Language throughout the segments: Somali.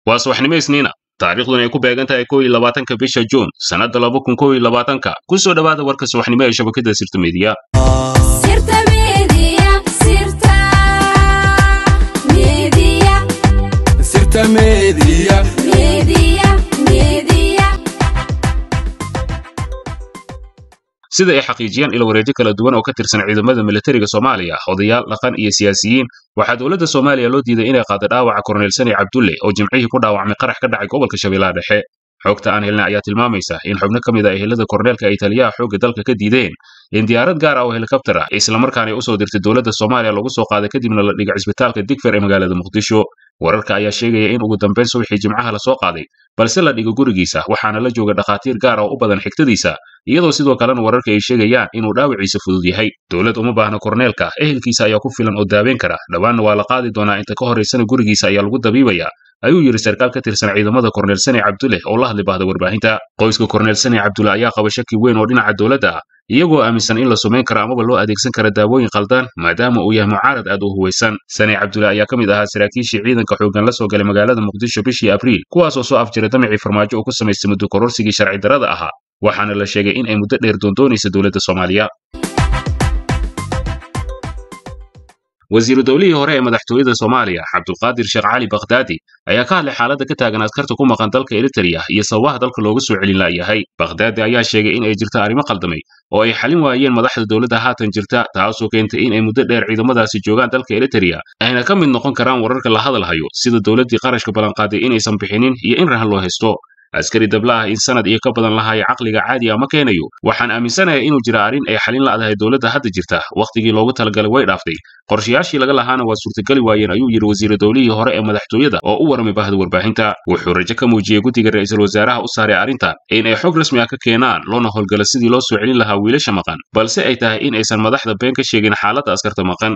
waa subaxnimo isniina taariikhduna ay ku beegan tahay kow iyo labaatanka bisha juun sannadda laba kun kow iyo labaatanka ku soo dhowaada warka subaxnimo ee shabakadda sirta midiya Sirta Media, Sirta Media, Sirta Media. Media, Media. sida ay xaqiijiyeen ilo wareejo kala duwan oo ka tirsan ciidamada militariga soomaaliya odayaal dhaqan iyo siyaasiyiin waxaa dowladda soomaaliya loo diiday inay qaado dhaawaca korneyl sani cabdulle oo jimcihii ku dhaawacmay qarax ka dhacay gobolka shabeellaha dhexe xogta aan helnay ayaa tilmaamaysa in xubno ka mid a ehelada korneelka ay taliyaha xoogga dalka ka diideen in diyaarad gaar ah oo helikabtar ah islamarkaana ay usoo dirtay dowladda soomaaliya lagu soo qaaday kadibna la dhigay cisbitaalka digfer ee magaalada muqdisho wararka ayaa sheegaya in ugu dambayn subaxii jimcaha la soo qaaday balse la dhigo gurigiisa waxaana la jooga dhakhaatiir gaar ah oo u badan xigtadiisa iyadoo sidoo kalena wararka ay sheegayaan inuu dhaawiciisa fudud yahay dowlad uma baahna korneelka ehelkiisa ayaa ku filan oo daaweyn kara dhowaanna waa la qaadi doonaa inta ka horaysana gurigiisa ayaa lagu dabiibaya ayuu yidhi sarkaal ka tirsan ciidamada korneyl sani cabdulle oo la hadli bahda warbaahinta qoyska korneyl sani cabdulle ayaa qaba shaki weyn oo dhinaca dowladda ah iyagoo aaminsan in la sumayn karo amaba loo adeegsan kara daawooyin qaldan maadaama uu yahay mucaarad aad u huwaysan sani cabdulle ayaa ka mid ahaa saraakiishii ciidanka xooggan la soo galay magaalada muqdisho bishii abriil kuwaasoo soo afjiray damicii farmaajo uu ku samaystay muddo kororsigii sharci darrada ahaa waxaana la sheegay in ay muddo dheer doondoonaysa dowladda soomaaliya wasiiru dowlihii hore ee madaxtooyada soomaaliya cabdulqaadir sheekh cali bakhdaadi ayaa ka hadlay xaaladda ka taagan askarta ku maqan dalka eritrea iyo sababaha dalka looga soo celin la'yahay bakhdaadi ayaa sheegay in ay jirto arrimo qaldamay oo ay xalin waayeen madaxda dowladda haatan jirta taasoo keentay in ay muddo dheer ciidamadaasi joogaan dalka eritrea ayna ka mid noqon karaan wararka la hadalhayo sida dowladdii qarashka ballanqaaday inaysan bixinin iyo in rahan loo haysto askari dabla ah in sanad iyo ka badan lahaya caqliga caadi ah ma keenayo waxaan aaminsanahay inuu jira arrin ay xalin la'dahay dowladda hadda jirta wakhtigii loogu talagalay way dhaaftay qorshayaashii laga lahaana waa suurtagali waayeen ayuu yidhi wasiiru dowlihii hore ee madaxtooyada oo u warramay bahda warbaahinta wuxuu rajo ka muujiyey guddiga ra'iisul wasaaraha u saaray arrintan in ay xog rasmi ah ka keenaan loona howlgala sidii loo soo celin lahaa wiilasha maqan balse ay tahay in aysan madaxda been ka sheegin xaaladda askarta maqan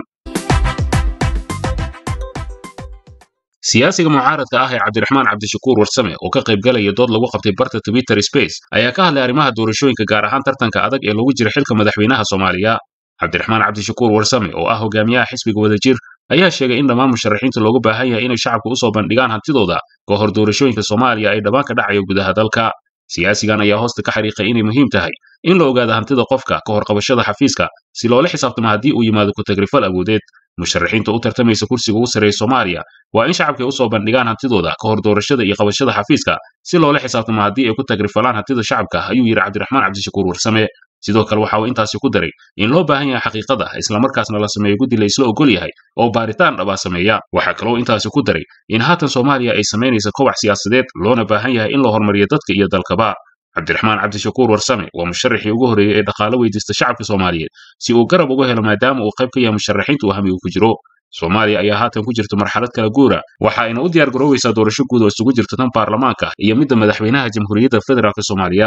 siyaasiga mucaaradka ah ee cabdiraxmaan cabdishakuur warsame oo ka qaybgalaya dood lagu qabtay barta twitter space ayaa ka hadlay arrimaha doorashooyinka gaar ahaan tartanka adag ee lagu jira xilka madaxweynaha soomaaliya cabdiraxmaan cabdishakuur warsame oo ah hogaamiyaha xisbiga wadajir ayaa sheegay in dhammaan musharaxiinta loogu baahan yahay inay shacabka u soo bandhigaan hantidooda ka hor doorashooyinka soomaaliya ay dhammaan ka dhacayo gudaha dalka siyaasigan ayaa hoosta ka xariiqay inay muhiim tahay in la ogaado hantida qofka ka hor qabashada xafiiska si loola xisaabtamo haddii uu yimaado ku-tagrifal awoodeed musharaxiinta u tartamaysa kursiga ugu sarreeya soomaaliya waa in shacabka ay u soo bandhigaan hantidooda ka hor doorashada iyo qabashada xafiiska si loola xisaabtamo haddii ay ku tagrifalaan hantida shacabka ayuu yidhi cabdiraxmaan cabdishakuur warsame sidoo kale waxa uu intaasi ku daray in loo baahan yahay xaqiiqada islamarkaasna la sameeyo guddi la isla ogol yahay oo baaritaan dhabaa sameeya waxaa kaloo intaasi ku daray in haatan soomaaliya ay samaynaysa kowax siyaasadeed loona baahan yahay in la horumariyo dadka iyo dalkaba cabdiraxmaan cabdishakuur warsame waa musharaxii ugu horreeyey ee dhaqaalo weydiista shacabka soomaaliyeed si uu garab uga helo maadaama uu qayb ka yahay musharaxiinta uu hamigu ku jiro soomaaliya ayaa haatan ku jirta marxalad kala guura waxa ayna u diyaar garoowaysaa doorasho guud oo isugu jirta tan baarlamaanka iyo midda madaxweynaha jamhuuriyadda federaalk soomaaliya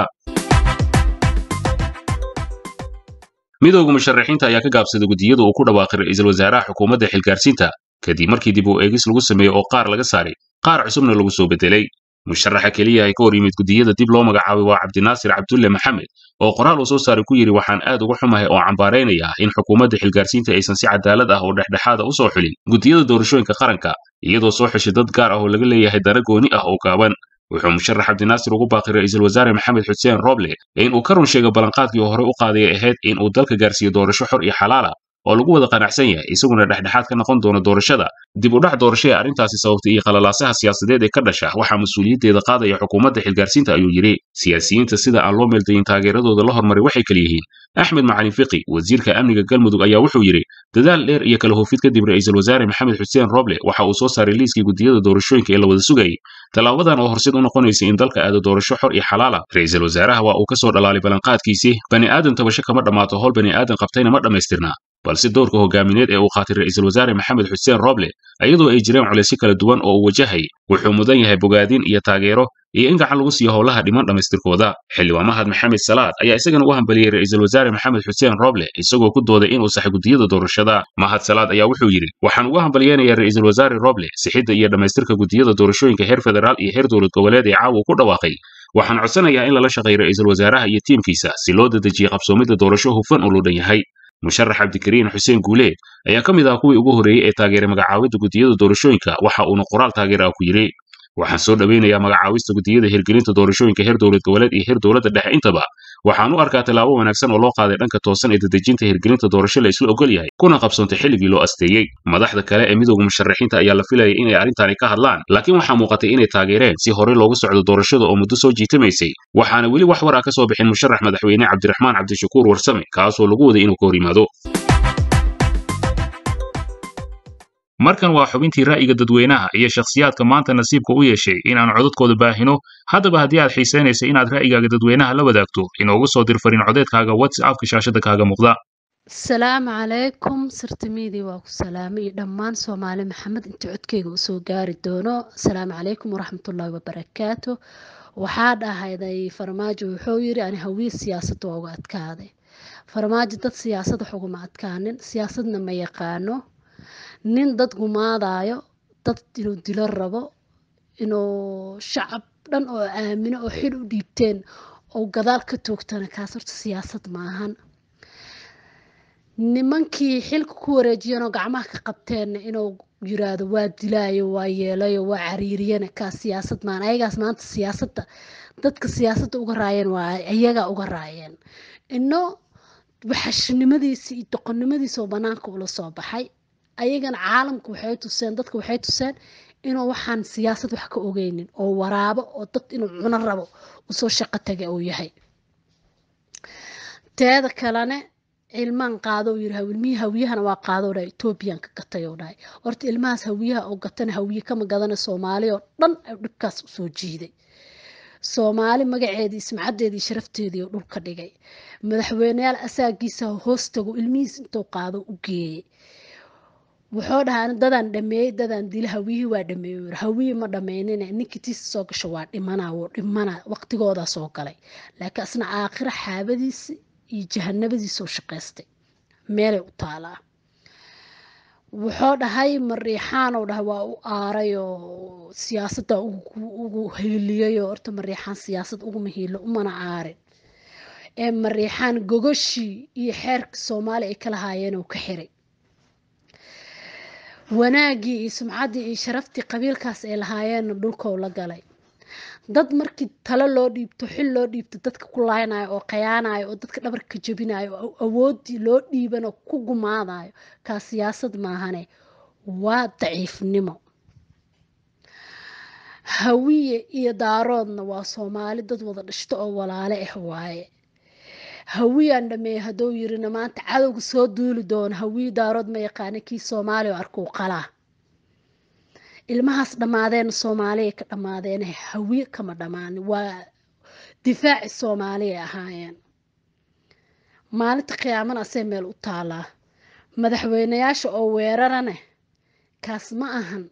midowga musharaxiinta ayaa ka gaabsaday guddiyada uu ku dhawaaqay ra'iisul wasaaraha xukuumadda xilgaarsiinta kadib markii dib u eegis lagu sameeyey oo qaar laga saaray qaar cusubna lagu soo bedelay musharaxa keliya ay ka hor yimid guddiyada dib loo magacaabay waa cabdinaasir cabdulle maxamed oo qoraal uu soo saaray ku yidhi waxaan aad uga xumahay oo cambaaraynaya in xukuumadda xilgaarsiinta aysan si cadaalad ah oo dhexdhexaada u soo xulin guddiyada doorashooyinka qaranka iyadoo soo xeshay dad gaar ah oo laga leeyahay dana gooni ah oo gaaban wuxuu musharax cabdinaasir ugu baaqay ra'iisul wasaare maxamed xuseen roble in uu ka run sheego ballanqaadkii oo horey u qaaday ay ahayd in uu dalka gaarsiiyo doorasho xor iyo xalaala oo lagu wada qanacsan yahay isaguna dhexdhexaad ka noqon doona doorashada dib u dhac doorasho ee arrintaasi sababtay iyo qalalaasaha siyaasadeed ee ka dhasha waxaa mas-uuliyaddeeda qaadaya xukuumadda xilgaarsiinta ayuu yidhi siyaasiyiinta sida aan loo meeldayin taageeradooda la hormaray waxay kala yihiin axmed macalin fiqi wasiirka amniga galmudug ayaa wuxuu yidhi dadaal dheer iyo kala hufid kadib ra'iisul wasaare maxamed xuseen roble waxa uu soo saaray liiskii guddiyada doorashooyinka ee la wada sugayay tallaabadan oo horseed u noqonaysa in dalka aado doorasho xor iyo xalaala ra'iisul wasaaraha waa uu ka soo dhalaalay ballanqaadkiisii bani aadan tabasho kama dhammaato howl bani aadan qabtayna ma dhammaystirna balse doorka hogaamineed ee uu qaatay ra'iisul wasaare maxamed xuseen roble iyadoo ay jireen culaysyo kala duwan oo uu wajahayay wuxuu mudan yahay bogaadin iyo taageero iyo in gacan lagu siiyo howlaha dhiman dhammaystirkooda xildhibaan mahad maxamed salaad ayaa isagana u hambaliyey ra'iisul wasaare maxamed xuseen roble isagoo ku dooday inuu saxay guddiyada doorashada mahad salaad ayaa wuxuu yidhi waxaan ugu hambaliyeynayaa ra'iisul wasaare roble sixidda iyo dhammaystirka guddiyada doorashooyinka heer federaal iyo heer dowlad goboleed ee caawa ku dhawaaqay waxaan codsanayaa in lala shaqeeyo ra'iisul wasaaraha iyo tiimkiisa si loo dedejiyo qabsoomidda doorasho hufan oo loo dhan yahay musharax cabdikariin xuseen guuleed ayaa ka mid ah kuwii ugu horreeyey ee taageeray magacaawidda guddiyada doorashooyinka waxa uuna qoraal taageer ah ku yidhi waxaan soo dhoweynayaa magacaawista guddiyada hirgelinta doorashooyinka heer dowlad goboleed iyo heer dowladda dhexe intaba waxaan u arkaa tallaabo wanaagsan oo loo qaaday dhanka toosan ee dedejinta hirgelinta doorasho la isla ogol yahay kuna qabsoontay xilligii loo asteeyey madaxda kale ee midowga musharaxiinta ayaa la filayay inay arrintani ka hadlaan laakiin waxaa muuqatay inay taageereen si horey loogu socdo doorashada oo muddo soo jiitamaysay waxaana weli wax war ah ka soo bixin musharax madaxweyne cabdiraxmaan cabdishakuur warsame kaasoo lagu waday inuu ka hor yimaado markan waa xubintii ra'yiga dadweynaha iyo shakhsiyaadka maanta nasiibka u yeeshay in aan codadkooda baahino haddaba haddii aad xiisaynaysa inaad ra'yigaaga dadweynaha la wadaagto inoogu soo dir fariin codeedkaaga whatsappka shaashada kaaga muuqda asalaamu calaykum sirtimiidii waa ku salaamay iyo dhammaan soomaali maxamed inta codkeyga usoo gaari doono asalaamu calaykum waraxmatullaahi wabarakaatu waxaa dhahayday farmaajo wuxuu yiri ani hawiye siyaasadda waa uga adkaaday farmaajo dad siyaasad wax uguma adkaanin siyaasadna ma yaqaano nin dad gumaadayo dad inuu dilo rabo inuu shacab dhan oo aamino oo xil u dhiibteen oo gadaal ka toogtana kaas horta siyaasad maahan nimankii xilka ku wareejiyanoo gacmaha ka qabteenna inuu yiraahdo waa dilaayo waa yeelayo waa cariiriyana kaas siyaasad maahan ayagaas maanta siyaasadda dadka siyaasadda uga raayeen waa ayagaa uga raayeen ino waxashnimadiisi iyo doqonnimadiisa oo banaanka ula soo baxay ayagana caalamka waxay tuseen dadka waxay tuseen inuu waxaan siyaasad wax ka ogeynin oo waraabo oo dad inuu cuno rabo usoo shaqo taga uu yahay teeda kalene ilmaan qaado uu yiri ilmihii hawiyahana waa qaado dhahay etoobiyan ka gatay oo dhahay horta ilmahaas hawiyaha oo gatana hawiye kama gadana soomaali oo dhan dhibkaas usoo jiiday soomaali magaceedii ismacaddeedii sharafteedii oo dhulka dhigay madaxweyneyaal asaagiisa hoos tago ilmihiis intuu qaado u geeyey wuxuu dhahaa dadaan dhameeyey dadaan dila hawiyihii waa dhameeyey hawiyi ma dhameynine ninkii tiisa soo gasho waa dhimana wuu dhimana waqtigoodaa soo galay laakiin asna aakhira xaabadiisi iyo jahanabadiisoo shaqaystay meelay u taalaa wuxuu dhahay mariixaan oo dhahay waa u aaray oo siyaasadda ugu hiiliyay oo horta mariixaan siyaasad uguma hiilo umana aarin ee mariixaan gogoshii iyo xeerka soomaaliya ay kala haayeen oo ka xiray wanaaggii iyo sumcaddii iyo sharaftii qabiilkaas ay lahaayeenna dhulkou la galay dad markii talo loo dhiibto xil loo dhiibto dadka ku laaynayo oo khayaanayo oo dadka dhabarka jebinayo oo awooddii loo dhiiban oo ku gumaadayo kaa siyaasad maahane waa daciifnimo hawiye iyo daaroodna waa soomaali dad wada dhishto oo walaale ah waaye hawiyaan dhameeye hadduu yirina maanta cadowga soo duuli doono hawiye daarood ma yaqaana kii soomaaliya oo arkuu qalaa ilmahaas dhammaadeena soomaaliya ka dhammaadeen hawiye kama dhammaanin waa difaaci soomaaliya ahaayeen maalinta qiyaamana asee meel u taalaa madaxweyneyaasha oo weerarane kaas ma ahan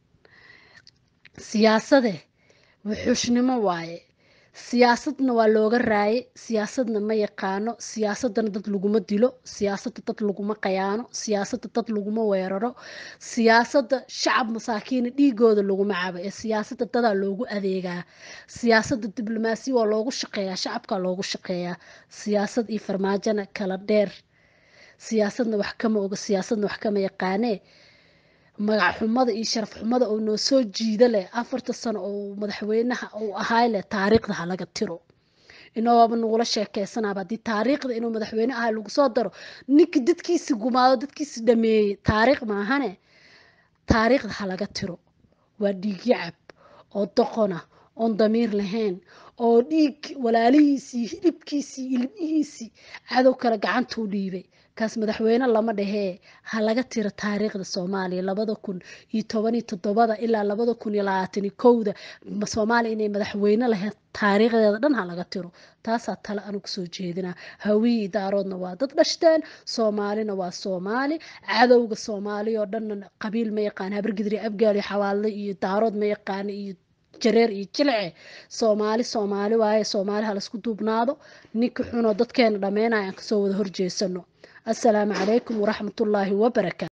siyaasade wuxuushnimo waaye siyaasadna waa looga raaye siyaasadna ma yaqaano siyaasadana dad laguma dilo siyaasadda dad laguma qayaano siyaasadda dad laguma weeraro siyaasadda shacab masaakiina dhiigooda laguma cabo ee siyaasadda dadaa loogu adeegaa siyaasadda diblomaasiya waa loogu shaqeeyaa shacabkaa loogu shaqeeyaa siyaasad iyo farmaajona kala dheer siyaasadna wax kama oga siyaasadna wax kama yaqaanee magac xumada iyo sharaf xumada oo noo soo jiida leh afarta sano oo madaxweynaha uu ahaay leh taariikhda ha laga tiro inooba nagula sheekeysanaaba haddii taariikhda inuu madaxweyne ahay lagu soo daro ninka dadkiisi gumaado dadkiisi dhameeyey taariikh maahane taariikhda ha laga tiro waa dhiig yacab oo doqona oon damiir lahayn oo dhiig walaalihiisii hilibkiisii ilmihiisii cadow kale gacanta u dhiibay kaas madaxweyne lama dhahee ha laga tiro taariikhda soomaaliya labada kun iyo toban iyo toddobada ilaa labada kun iyo labaatan iyo kowda soomaaliya inay madaxweyne lahayd taariikhdeeda dhan ha laga tiro taasaa tale anigu soo jeedinaa hawiyi daaroodna waa dad dhashteen soomaalina waa soomaali cadowga soomaaliya oo dhanna qabiil ma yaqaan habargidri abgaal iyo xawaalle iyo daarood ma yaqaana iyo jareer iyo jilce soomaali soomaali waaye soomaali ha laisku duubnaado ninka xunoo dadkeena dhammeynaya aan kasoo wada horjeesano assalaamu calaykum waraxmatullaahi wabarakaatu